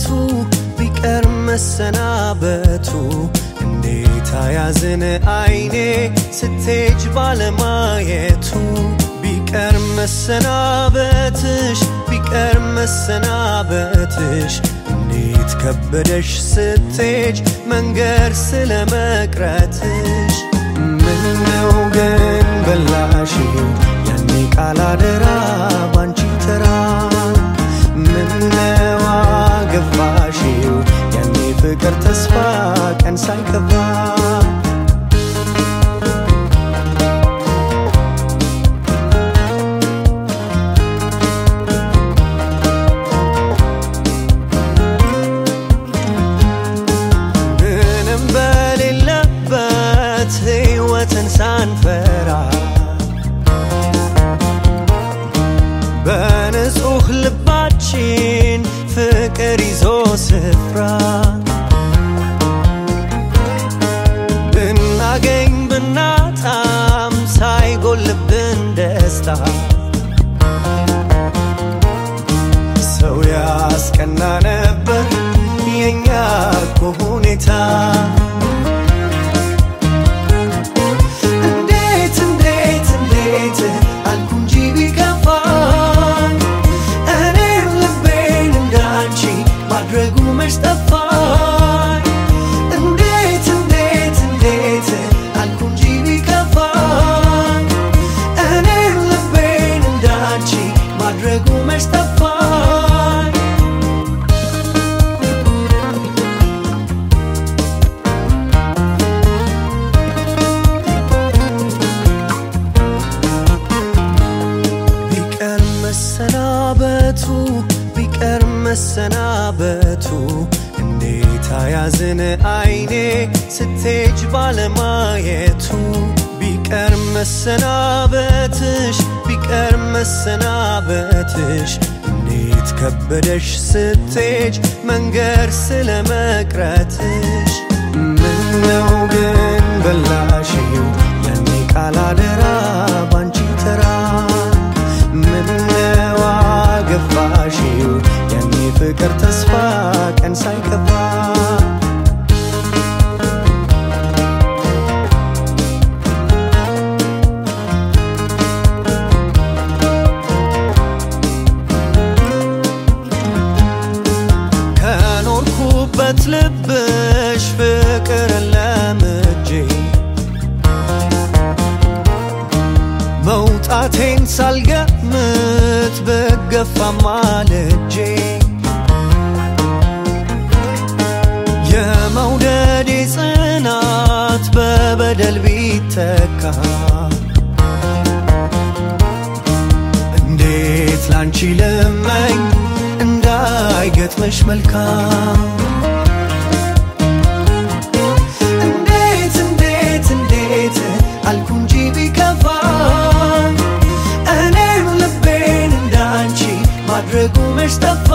ቢቀር መሰናበቱ እንዴት አያዝን አይኔ ስትሄጅ ባለማየቱ ቢቀር መሰናበትሽ ቢቀር መሰናበትሽ እንዴት ከበደሽ ስትሄጅ መንገድ ስለ መቅረትሽ ምነው ግን በላሽው ያኔ ቃል አደራ ባንቺ ተራ ምነው አገባሽው ያኔ ፍቅር ተስፋ ቀን ሳይከፋ ምንም በሌለበት ሕይወትን ሳንፈራ በንጹህ ልባችን ፍቅር ይዞ ስፍራ ብናገኝ ብናጣም ሳይጎልብን ደስታ ሰው ያስቀና ነበር የኛ እኮ ሁኔታ እንዴት እንዴት እንዴት አልኩ እንጂ ቢከፋኝ እኔም ልቤን እንዳንቺ ማድረጉ መች ጠፋኝ እንዴት እንዴት እንዴት አልኩ እንጂ ቢከፋኝ እኔም ልቤን እንዳንቺ ማድረጉ መች ጠፋኝ ቢቀር መሰናበቱ ቢቀር መሰናበቱ እንዴት አያዝን አይኔ ስትሄጅ ባለማየቱ ቢቀር መሰናበትሽ ቢቀር መሰናበትሽ እንዴት ከበደሽ ስትሄጅ መንገድ ስለ መቅረትሽ ምነው ግን በላሽው ያኔ ቃል አደራ ባንቺ ተራ ምነው አገባሽው ያኔ ፍቅር ተስፋ ቀን ሳይከፋ ከኖርኩበት ልብሽ ፍቅር ለምጄ መውጣቴን ሳልገምት ብገፋም ማልጄ የመውደዴ ጽናት በበደል ቢተካ እንዴት ላንቺ ልመኝ እንዳይገጥምሽ መልካም እንዴት እንዴት እንዴት አልኩ እንጂ ቢከፋኝ እኔም ልቤን እንዳንቺ ማድረጉ መች ጠፋ